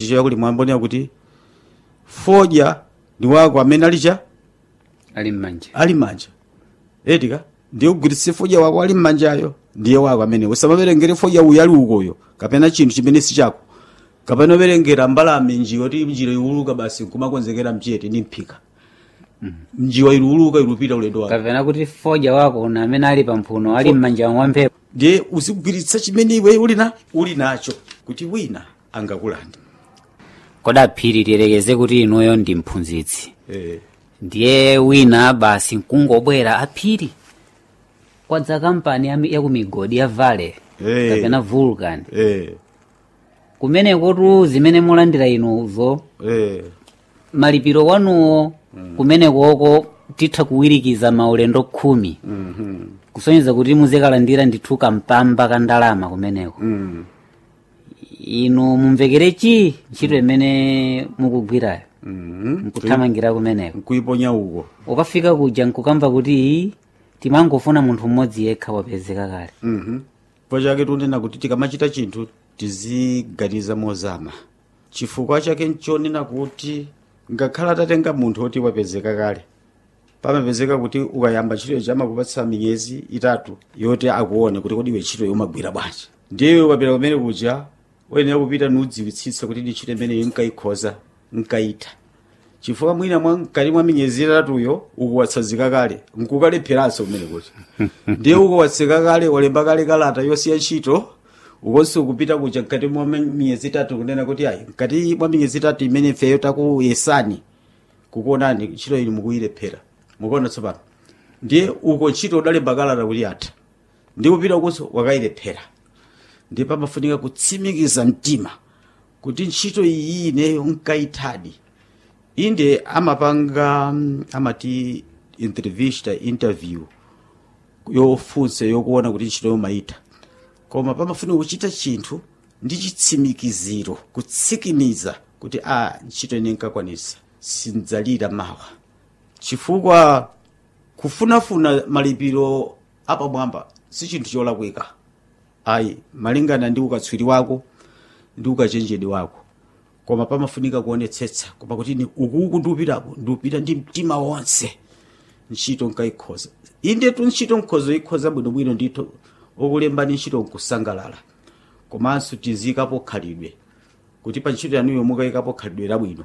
ndicho kuti mwambonera kuti fodya ndi wako amene alicha ali m'manja ali m'manja etika ndiye kugwiritsa fodya wako ali m'manjayo ndiye wako amene usamaverengere fodya uyu ali ukoyo kapena chinthu chimene si chako kapena uverengera mbalame njiwa ti njira iwuluka basi nkumakonzekera mchete ni mphika njiwa iluuluka ilupita ulendo wako kapena kuti fodya wako na amene ali pamphuno ali m'manja mwa mphepo ndiye uzigwiritsa chimene iwe uli na uli nacho kuti wina angakulande koda phiri tiyerekeze kuti inuyo ndi mphunzitsi eh. ndiye wina basi nkungobwera aphiri kwadza kampani ya- ya ku migodi ya vale Eh. kapena vulcan Eh. kumenekotu zimene mulandira inuzo Eh. malipiro wanuwo kumenekoko titha kuwirikiza maulendo khumi Mhm. kusonyeza kuti muzikalandira ndithu kampamba ka ndalama kumeneko Mm. inu mumvekere chi ntchito imene mukugwirayo Mhm. nkuthamangira kumeneko nkuiponya uko ukafika kuja nkukamva kuti timangofuna munthu mmodzi yekha wapezeka kale Mhm. chifukwa chake tunena kuti tikamachita chinthu tiziganiza mozama chifukwa chake nchonena kuti ngakhala tatenga munthu oti wapezeka kale pamapezeka kuti ukayamba ntchito chamakupatsa miyezi itatu yoti akuone kuti kodi iwe ntchito yomagwira bwanji ndiye ukapita kumene kuja uyenera kupita nudziwitsitsa kuti ndi ntchito imeneyo nkayikhoza nkayitha chifukwa mwina mwa mkati mwa miyezi itatuyo ukuwatsazika kale nkukalepheranso kumene kuti ndiye ukuwatsika kale walemba kale kalata yosiya ntchito ukonso kupita kuja mkati mwa miyezi itatu kunena kuti ayi mkati mwa miyezi itatu imene ifeyo takuyesani kukuonani ntchito ili mukuyilephera mukuona tsopano ndiye uko ntchito udalemba kalata kuti atha ndi kupita ukonso wakayilephera ndiye pamafunika kutsimikiza mtima kuti ntchito iyi ineyo nkayithadi inde amapanga mm, amati entrevista interview yofunsa yokuona kuti ntchito yomayitha koma pamafunika kuchita chinthu ndi chitsimikiziro kutsikimiza kuti a ntchito ine nkakwanisa sindzalira mawa chifukwa kufunafuna malipiro apamwamba si chinthu cholakwika ayi malingana ndi ukatswiri wako ndi ukachenjede wako koma pamafunika kuonetsetsa koma kuti ni ukuku ndiupitapo ndiupita ndi mtima wonse ntchito nkayikhoza indetu ntchito nkhozo ikhoza bwinobwino ndithu okulembani ntchito nkusangalala komanso tiziyikapo khalidwe kuti pa ntchito yanuyo mukayikapo khalidwe labwino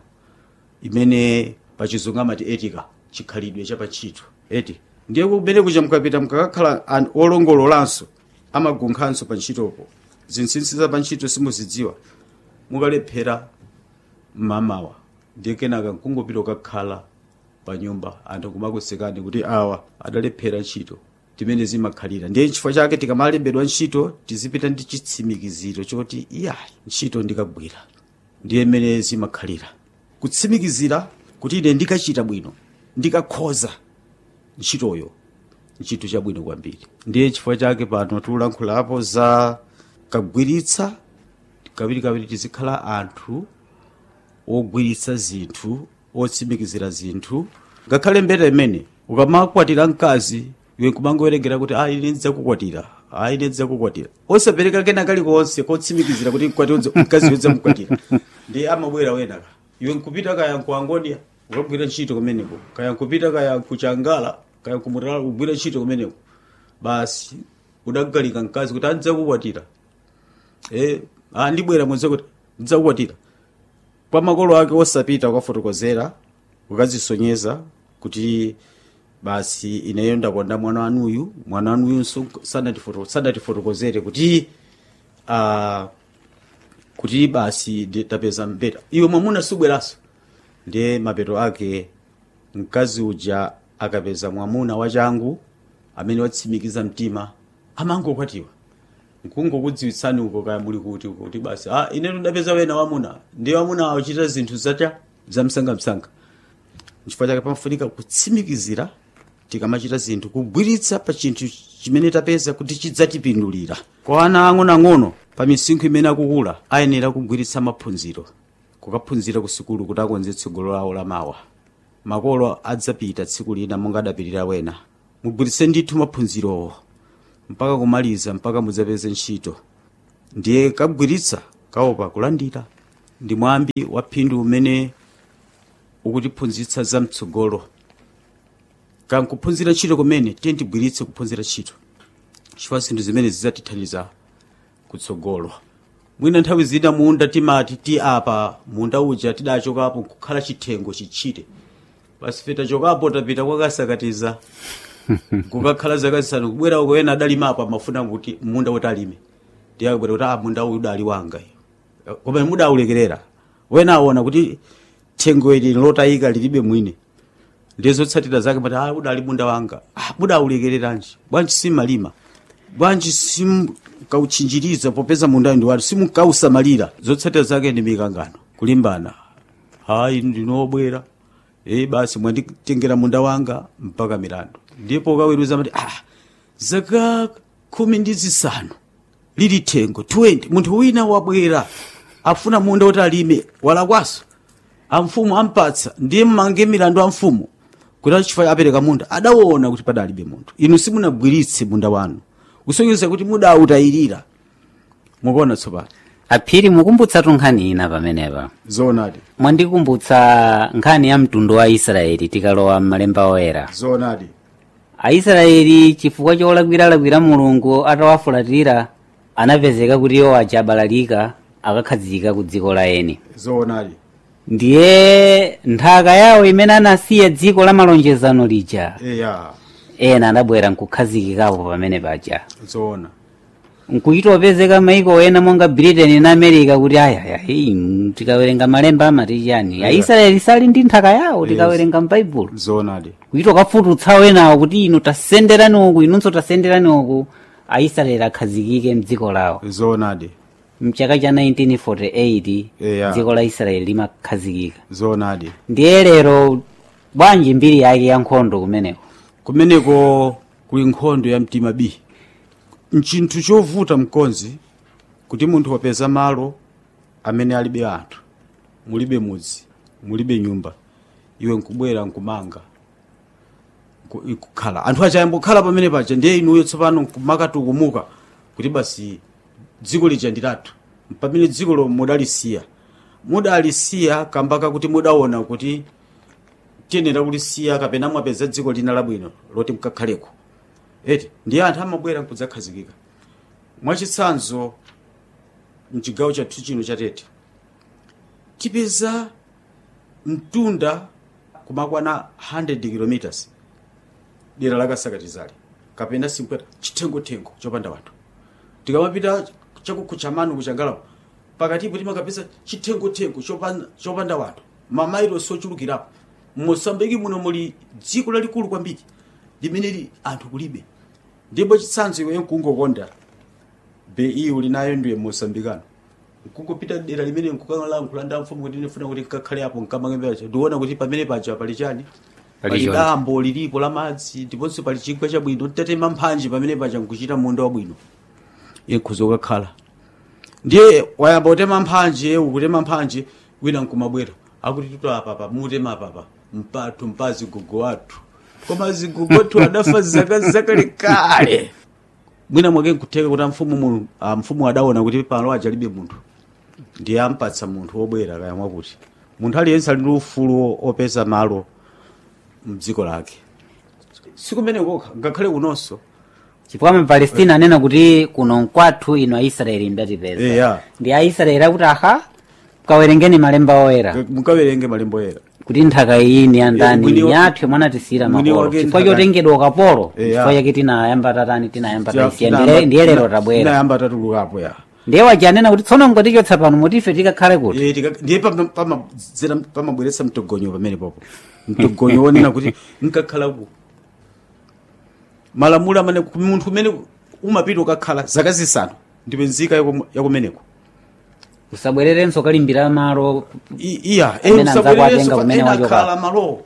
imene pachizungu amati etika chikhalidwe cha pantchito eti ndiye kumene kuja mukapita mukakakhala an- olongololanso amagunkhanso pa ntchitopo zinsinsi za pa ntchito simuzidziwa mukalephera mmamawa ndiye kenaka nkungopita ukakhala pa nyumba anthu kumakusekani kuti awa adalephera ntchito timene zimakhalira ndiye chifukwa chake tikamalembedwa ntchito tizipita ndi chitsimikiziro choti iyayi ntchito ndikagwira ndiye mmene zimakhalira kutsimikizira kuti ine ndikachita bwino ndikakhoza ntchitoyo ntchito chabwino kwambiri ndiye chifukwa chake pano tikulankhulapo za kagwiritsa kawirikawiri tizikhala anthu ogwiritsa zinthu otsimikizira zinthu ngakhale mbeta imene ukamakwatira mkazi iwe nkumangowerengera kuti a ine ndidzakukwatira a ine ndidzakukwatira osapereka kena kalikonse kotsimikizira kuti mkwati mkazi udzamukwatira ndi amabwera wenaka iwe nkupita kaya nkuangonia ukagwira ntchito kumeneko kaya nkupita kaya kuchangala kaya kumutala kugwira ntchito kumeneko basi udagalika mkazi kuti andidzakukwatira eh ah ndibwera mwenze kuti ndidzakukwatira kwa makolo ake osapita ukafotokozera ukazisonyeza kuti basi ineyo ndakonda mwana wanuyu mwana wanuyunso sanatifoto- sanatifotokozere kuti ah, kuti basi ndi- tapeza mbeta iwe mwamuna subweranso ndiye mapeto ake mkazi uja akapeza mwamuna wachangu amene watsimikiza mtima amangokwatiwa nkungokudziwitsani uko kaya muli kuti uko kuti basi ah ine ndapeza wena wamuna ndiye wamuna awachita zinthu zacha zamsangamsanga nchifukwa chake pamafunika kutsimikizira tikamachita zinthu kugwiritsa pa chinthu chimene tapeza kuti chidzatipindulira kwa ana ang'onoang'ono pa misinkhu imene akukula ayenera kugwiritsa maphunziro kukaphunzira ku sukulu kuti akonze tsogolo lawo lamawa makolo adzapita tsiku lina monga adapitira wena mugwiritse ndithu maphunzirowo mpaka kumaliza mpaka mudzapeze ntchito ndiye kagwiritsa kaopa kulandira ndi mwambi wa phindu umene ukutiphunzitsa zamtsogolo kankuphunzira ntchito kumene tiye tigwiritse kuphunzira ntchito chifukwa zinthu zimene zidzatithandiza kutsogolo mwina nthawi zina munda timati ti apa munda uja tidachokapo nkukhala chithengo chichite basi fe tachokapo tapita kwakasakatiza kukakhala zaka zisanu kubwera uko ena adalimapo amafuna kuti munda woti alime ndiyakubwera kuti ah munda uyu udali wanga koma mudaulekerera wena aona kuti thengo ili lotayika lilibe mwine ndizotsatira zake pati ah udali munda wanga ah mudaulekereranji bwanji simalima bwanji simkauchinjiriza popeza mundayo ndi wanu simukausamalira zotsatira zake ndi mikangano kulimbana hayi ndinobwera e basi mwanditengera munda wanga mpaka milandu ndipo kaweruza mati ah zaka khumi ndi zisanu lili thengo 20 munthu wina wabwera afuna munda woti alime walakwaso amfumu ampatsa ndiye mmange milandu a mfumu kuti achifukwa apereka munda adaona kuti padalibe munthu inu simunagwiritse munda wanu kusonyeza kuti mudautayirira mukuona tsopano aphiri mukumbutsa tunkhani ina pamenepa zoonadi mwandikumbutsa nkhani ya mtundu wa israeli tikalowa m'malemba oyera zoonadi aisraeli chifukwa cholakwiralakwira mulungu atawafulatira anapezeka kuti iwo aja abalalika akakhazika ku dziko la eni zoonadi ndiye nthaka yawo imene anasiya dziko la malonjezano lija eya ena adabwera nkukhazikikapo pamene paja zoona nkuchitopezeka maiko ena monga britain na america kuti ayaya tikawerenga malemba amati chani aisraeli sali ndi nthaka yawo tikawerenga m'baibulo zoonadi kuchitokafututsa wenawo kuti inu tasenderani uku inunso tasenderani uku aisraeli akhazikike mdziko lawo zoonadi mchaka cha 1948 Yeah. dziko la israeli limakhazikika zoonadi ndiye lero bwanji mbiri yake ya nkhondo kumeneko kumeneko kuli nkhondo ya mtima b nchinthu chovuta mkonzi kuti munthu wapeza malo amene alibe anthu mulibe mudzi mulibe nyumba iwe nkubwera nkumanga nku- nkukhala anthu aja ayambokhala pamene paja ndiye inuyo tsopano nkumakatukumbuka kuti basi dziko lija ndi lathu pamene dziko lo mudalisiya mudalisiya kambaka kuti mudaona kuti tiyenera kulisiya kapena mwapeza dziko lina labwino loti mkakhaleko eti ndiye anthu amabwera nkudzakhazikika mwachitsanzo mchigawo chathu chino chatete tipeza mtunda kumakwana 100 kilometers dera lakasakatizali kapena simpweta chitengothengo chopanda wanthu tikamapita chakukuchamanu kuchangalapo pakatipo timakapeza chitengothengo chopan- chopanda wanthu mamailosi ochulukirapo mosambiki muno muli dziko lalikulu kwambiri limene li anthu kulibe ndipo chitsanzo iweyo nkungokonda be iyo linayo ndiye mosambikano nkungopita dera limene nkukalankhula ndi mfumu kuti ndifuna kuti nkakhale apo nkamangembeacha ndiona kuti pamene paja pali chani Pali pali choni. dambo lilipo la madzi ndiponso pali chigwa chabwino titatema mphanji pamene paja nkuchita munda wabwino iye nkhuza ukakhala ndiye wayamba kutema mphanji ukutema mphanji wina nkumabwera akuti tuto apapa mutema apapa mpathu mpazi gugu wathu koma zigugu wathu adafa zaka zakalekale mwina mwake nkutheka kuti mfumu mu ah, mfumu adaona kuti pano ajalibe munthu ndiye ampatsa munthu wobwera kaya mwakuti munthu aliyense ali ndi ufulu opeza malo mdziko lake sikumeneko ngakhale kunonso chifukwa mapalestina anena kuti kuno nkwathu ino aisraeli ndatipeza eya ndi aisraeli akuti aha kawerengeni malemba oyera mukawerenge malemba oyera kuti nthaka iyi ni andani mwini wa- nyathu mwanatisiyira mwini makolo wake chifukwa nthaka- chotengedwa ukapolo Eya. chifukwa chake tinayamba tatani tinayamba Tia- taisiya tinayamba- Ndiye- ndiye lero tina- tabwera tinayamba tatulukapo ya ndiye waja anena kuti tsono ngotichotsa pano motife tikakhale kuti Eh, tika- ndiye pama- pamadzera pamabweretsa mtogonyo pamene popo mtogonyo wonena kuti nkakhalaku malamulo amene ku- munthu umene umapita ukakhala zaka zisanu ndipe nzika yakum- yakumeneko usabwererenso kalimbira malo I- iya Amene eh, anzako usabwererenso atenga pa- kumene ena wachoka. akhala malowo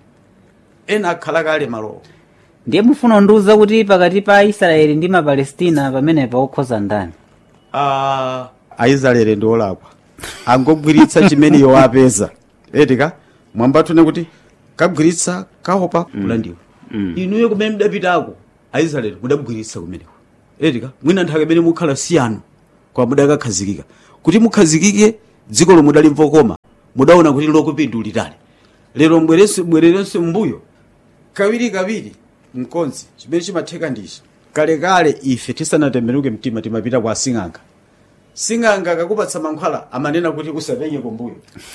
ena akhala kale malowo ndiye mufuna ndiuza kuti pakati pa aisraeli ndi mapalestina pamenepa okhoza ndani Ah, aisraeli ndi olakwa angogwiritsa chimene iwo apeza etika mwambatune kuti kagwiritsa kaopa kulandiwa inuyo kumene mudapitako aisraeli mudagwiritsa kumeneko etika mwina nthaka imene mukhala siyanu kwa mudakakhazikika kuti mukhazikike dziko lomwe dalimvo koma mudaona kuti lokupindulirani lero mbwerenso bwererenso mbuyo kawiri kawiri mkonzi chimene chimatheka ndichi kalekale ife tisanatembenuke mtima timapita kwa sing'anga sing'anga akakupatsa mankhwala amanena kuti usapenye kumbuyo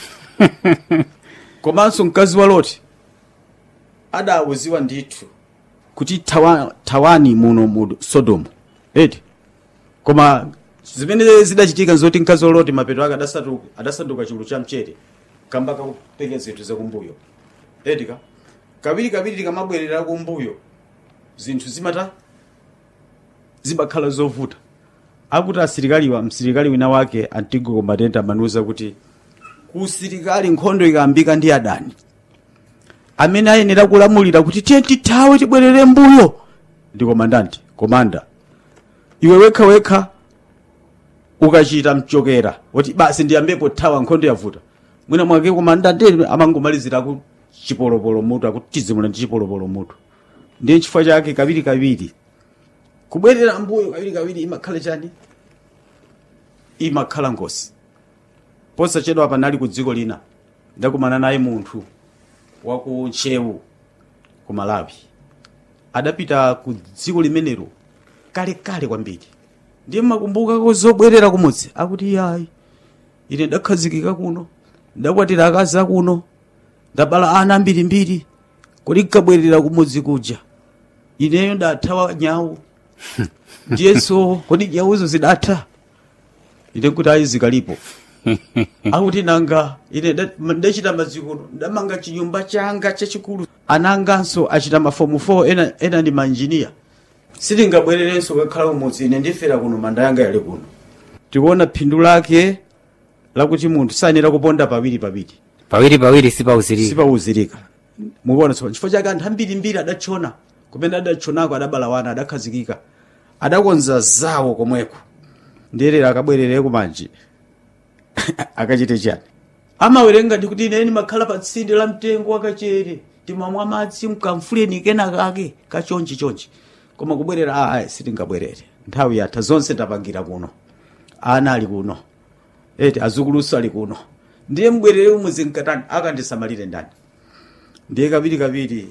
komanso mkazi wa loti adawuziwa ndithu kuti tawa, tawani muno mu sodomu eti koma zimene zidachitika nzoti mkazi wa loti mapeto ake adasanduka adasanduka chulu cha mchere kamba kakupenya zinthu zakumbuyo edika kawiri kawiri tikamabwerera kumbuyo zinthu zimata zimakhala zovuta akuti asilikaliwa msilikali wina wake antigo combatant amanuza kuti ku usilikali nkhondo ikayambika ndi adani amene ayenera kulamulira kuti tiye tithawe tibwerere mbuyo ndi komandanti komanda iwe wekha wekha ukachita mchokera woti basi ndiyambepo thawa nkhondo yavuta mwina mwake komandanti amangomalizira ku chipolopolo mutu akuti tizimula ndi chipolopolo mutu ndiye chifukwa chake kawiri kawiri kubwerera mbuyo kawiri kawiri imakhala chani imakhala ngozi posachedwa panali ku dziko lina ndakumana naye munthu wa ku nchewu ku malawi adapita ku dziko limenelo kalekale kwambiri ndiye makumbukako zobwerera kumudzi akuti yayi ine ndakhazikika kuno ndakwatira akazi akuno ndabala ana ambirimbiri kodi nkabwerera kumudzi kuja ineyo ndathawa nyawu ndiyenso kodi nyawuzo zidatha ine kuti ayi zikalipo akuti nanga ine nda- ndachita mazikuno ndamanga chinyumba changa chachikulu ananganso achita mafomu 4 ena, ena ndi manjiniya sitingabwererenso kakhala kumudzi ine ndifera kuno manda yanga yali kuno tikuona phindu lake lakuti munthu sayenera kuponda pawiri pawiri pawiri pawiri sipauzirika sipauzirika mukuona so chifukwa chake anthu ambirimbiri adatchona kumene adatchonako adabala wana adakhazikika adakonza zawo komweko ndiyerera akabwerere kumanji akachite chani amawerenga ndi kuti ineni makhala pa tsinde la mtengo wakachere timamwa madzi mkamfuleni kena kake kachonchi chonchi koma kubwerera ayi sitingabwerere nthawi yatha zonse ndapangira kuno ana ali kuno eti azukuluso ali kuno ndiye mbwerere umuzi mkatani akandisamalire ndani ndiye kabiri kabiri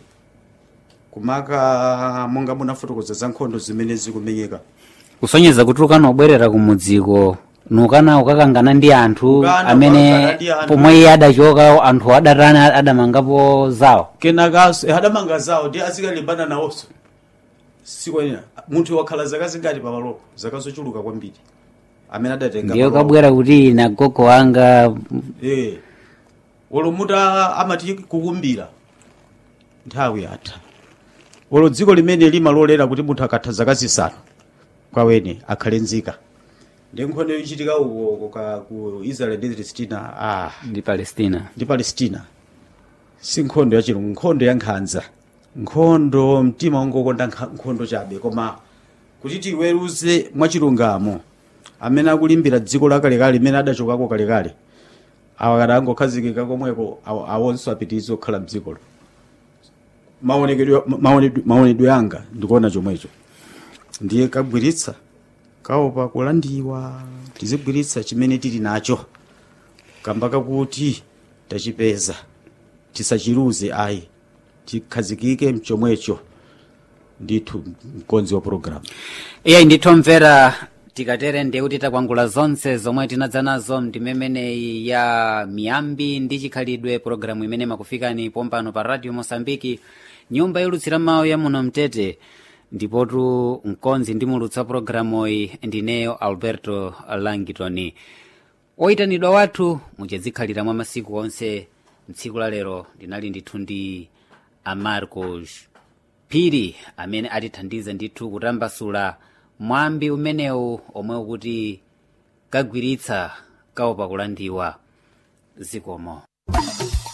kumaka monga munafotokoza za nkhondo zimene zikumenyeka kusonyeza kuti ukanobwerera kumudziko nukana ukakangana ndi anthu Ukana amene ukakangana ndi anthu. pomwe iye adachoka anthu adatani adamangapo zawo kenakaso eh, adamanga zawo ndi azikalimbana nawonso sikwenera munthu wakhala zaka zingati pamalopo zaka zochuluka kwambiri amene adatenga ndiye malopo. kabwera kuti ine gogo wanga Eh. olo muta amati kukumbira nthawi yatha olo dziko limene limalolera kuti munthu akatha zaka zisanu kwawene akhale nzika ndi nkhondo ichitika uko ka ku israel ndi palestina ah ndi palestina ndi palestina si nkhondo ya chilungu nkhondo ya nkhanza nkhondo mtima wangokonda nkha- nkhondo chabe koma kuti tiweruze mwachilungamo amene akulimbira dziko lakalekale limene adachokako kalekale awa kada angokhazikika komweko awo- awonso apitirize kukhala mdzikolo maonekedwe maonedwe- maonedwe yanga ndikuona chomwecho ndiye kagwiritsa kaopa kulandiwa tizigwiritsa chimene tili nacho kamba kakuti tachipeza tisachiluze ayi tikhazikike mchomwecho ndithu mkonzi wa programu iye ndithomvera tikatere ndiye kuti takwangula zonse zomwe tinadza nazo ndimemeneyi ya miyambi ndi chikhalidwe pologalamu imene makufikani pompano pa radio mosambiki nyumba yolutsira mawu ya muno mtete ndipotu mkonzi ndimulutsa pologalamuyi ndineyo alberto langitoni oyitanidwa wathu muchadzikhalira mwa masiku onse mtsiku la lero ndinali ndithu ndi amarcos phiri amene atithandize ndithu kutambasula mwambi umenewu omwe ukuti kagwiritsa kaopa kulandiwa zikomo